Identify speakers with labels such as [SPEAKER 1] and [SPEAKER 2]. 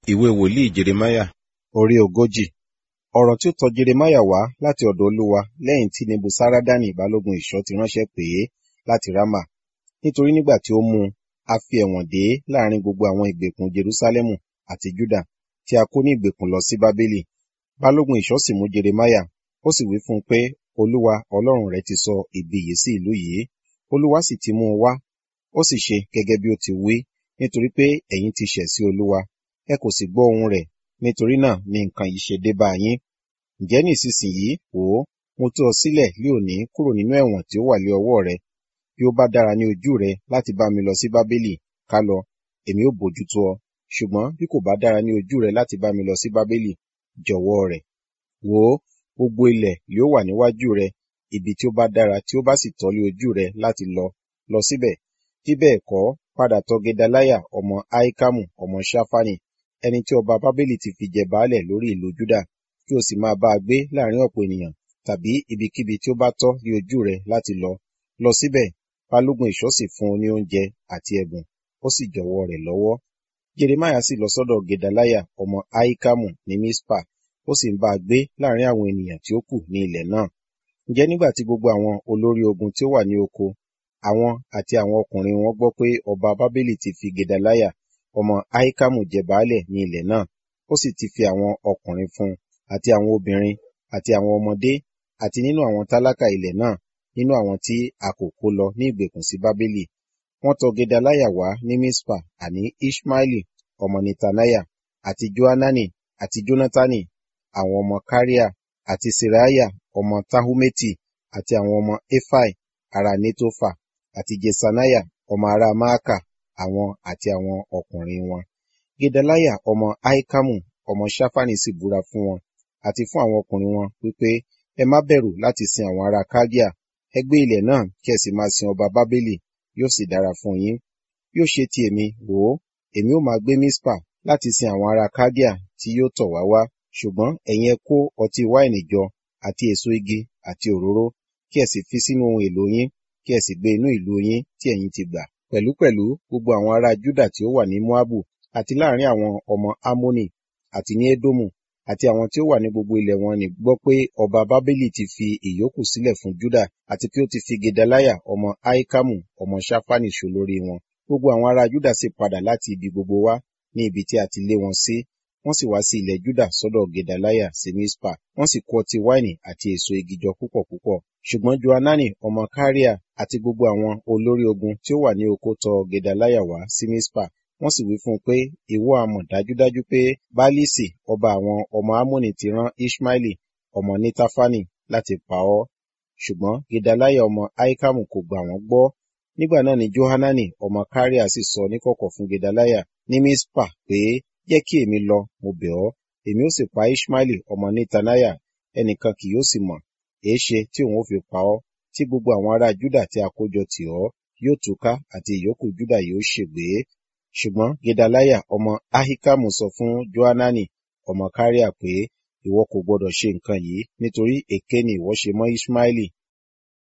[SPEAKER 1] Ìwé wòlíì Jeremáyà orí ogójì. Ọ̀rọ̀ tí ó tọ Jeremáyà wá láti ọ̀dọ̀ Olúwa lẹ́yìn tí Nebusaradani balógun ìṣọ́ ti ránṣẹ́ pè é láti Rámà. Nítorí nígbà tí ó mú un, a fi ẹ̀wọ̀n dè é láàrin gbogbo àwọn ìgbèkùn Jerúsálẹ́mù àti Júdà tí a kó ní ìgbèkùn lọ sí Bábélì. Balógun ìṣọ́ sì mú Jeremáyà, ó sì wí fún un pé, Olúwa Ọlọ́run rẹ ti sọ ibi yìí sí ìlú yìí. Olúwa sì ti mú un wá, ó sì ṣe gẹ́gẹ́ bí ó ti wí, nítorí pé ẹ̀yin ti ṣẹ̀ sí Olúwa, ẹ kò sì gbọ́ ohùn rẹ̀, nítorí náà ni nǹkan yìí ṣe dé bá yín. Ǹjẹ́ ní ìsinsìnyí, wò ó, mo tú ọ sílẹ̀ lé òní kúrò nínú ẹ̀wọ̀n tí ó wà lé ọwọ́ rẹ. Bí ó bá dára ní ojú rẹ láti bá mi lọ sí Bábélì, ká lọ, èmi ó bójútó ọ. Ṣùgbọ́n bí kò bá dára ní ojú rẹ láti bá mi lọ sí Bábélì, jọ̀wọ́ rẹ̀. Wò ó, gbogbo ilẹ̀ yóò wà níwájú rẹ, ibi tí ó bá dára tí ó bá sì tọ́ lé ojú rẹ láti lọ, lọ síbẹ̀. Bí bẹ́ẹ̀ kọ́, padà tọ Gedaliah ọmọ Ahikamu ọmọ Ṣafani, ẹni tí ọba Bábélì ti fi jẹ baálẹ̀ lórí ìlú Júdà, kí o sì máa bá a gbé láàrin ọ̀pọ̀ ènìyàn, tàbí ibikíbi tí ó bá tọ́ lé ojú rẹ láti lọ. Lọ síbẹ̀, balógun ìṣọ́ sì fún un ní oúnjẹ àti ẹ̀bùn, ó sì jọ̀wọ́ rẹ̀ lọ́wọ́. Jeremáyà sì lọ sọ́dọ̀ Gedaliah ọmọ Ahikamu ní Mispa, ó sì ń bá a gbé láàrin àwọn ènìyàn tí ó kù ní ilẹ̀ náà. Ǹjẹ́ nígbà tí gbogbo àwọn olórí ogun tí ó wà ní oko, àwọn àti àwọn ọkùnrin wọn gbọ́ pé ọba Bábélì ti fi Gedaliah ọmọ Ahikamu jẹ baálẹ̀ ní ilẹ̀ náà, ó sì ti fi àwọn ọkùnrin fún un, àti àwọn obìnrin, àti àwọn ọmọdé, àti nínú àwọn tálákà ilẹ̀ náà, nínú àwọn tí a kò kó lọ ní ìgbèkùn sí Bábélì. Wọ́n tọ Gedaliah wá ní Mispa, àní Iṣmaeli ọmọ Netaniah, àti Johanani, àti Jonatani, àwọn ọmọ Karea, àti Seraiah ọmọ Tahumeti, àti àwọn ọmọ Efai ará Netofa, àti Jesaniah ọmọ ará Maaka, àwọn àti àwọn ọkùnrin wọn. Gedaliah ọmọ Ahikamu ọmọ Ṣafani sì búra fún wọn, àti fún àwọn ọkùnrin wọn, wípé, ẹ má bẹ̀rù láti sin àwọn ará Kaldea, ẹ gbé ilẹ̀ náà kí ẹ sì máa sin ọba Bábélì, yóò sì dára fún yín. Yóò ṣe ti èmi, wò ó, èmi ó máa gbé Mispa láti sin àwọn ará Kaldea tí yóò tọ̀ wá wá, ṣùgbọ́n ẹ̀yin ẹ kó ọtí wáìnì jọ, àti èso igi, àti òróró, kí ẹ sì fi sínú ohun èlò yín, kí ẹ sì gbé inú ìlú yín tí ẹ̀yin ti gbà. Pẹ̀lúpẹ̀lú gbogbo àwọn ará Júdà tí ó wà ní Moabu, àti láàrin àwọn ọmọ Ammoni, àti ní Edomu, àti àwọn tí ó wà ní gbogbo ilẹ̀ wọn nì gbọ́ pé ọba Bábélì ti fi ìyókù sílẹ̀ fún Júdà, àti pé ó ti fi Gedaliah ọmọ Ahikamu ọmọ Ṣafani ṣolórí wọn. Gbogbo àwọn ará Júdà sì padà láti ibi gbogbo wá ní ibi tí a ti lé wọn sí, wọ́n sì wá sí ilẹ̀ Júdà sọ́dọ̀ Gedaliah sí Mispa, wọ́n sì kó ọtí wáìnì àti èso igi jọ púpọ̀ púpọ̀. Ṣùgbọ́n Johanani ọmọ Karea àti gbogbo àwọn olórí ogun tí ó wà ní oko tọ Gedaliah wá sí Mispa, wọ́n sì wí fún un pé, ìwọ a mọ̀ dájúdájú pé Baalisi ọba àwọn ọmọ Ammoni ti rán Iṣmaeli ọmọ Netafani láti pa ọ́. Ṣùgbọ́n Gedaliah ọmọ Ahikamu kò gbà wọ́n gbọ́. Nígbà náà ni Johanani ọmọ Karea sì sọ níkọ̀kọ̀ fún Gedaliah ní Mispa pé, jẹ́ kí èmi lọ, mo bẹ̀ ọ́, èmi ó sì pa Iṣmaeli ọmọ Netaniah, ẹnìkan kì yóò sì mọ̀, èéṣe tí òun ó fi pa ọ́, tí gbogbo àwọn ará Júdà tí a kó jọ tì ọ́ yóò túká àti ìyókù Júdà yóò ṣègbé. Ṣùgbọ́n Gedaliah ọmọ Ahikamu sọ fún Johanani ọmọ Karea pé, ìwọ kò gbọdọ̀ ṣe nǹkan yìí, nítorí èké ni ìwọ ṣe mọ́ Iṣmaeli.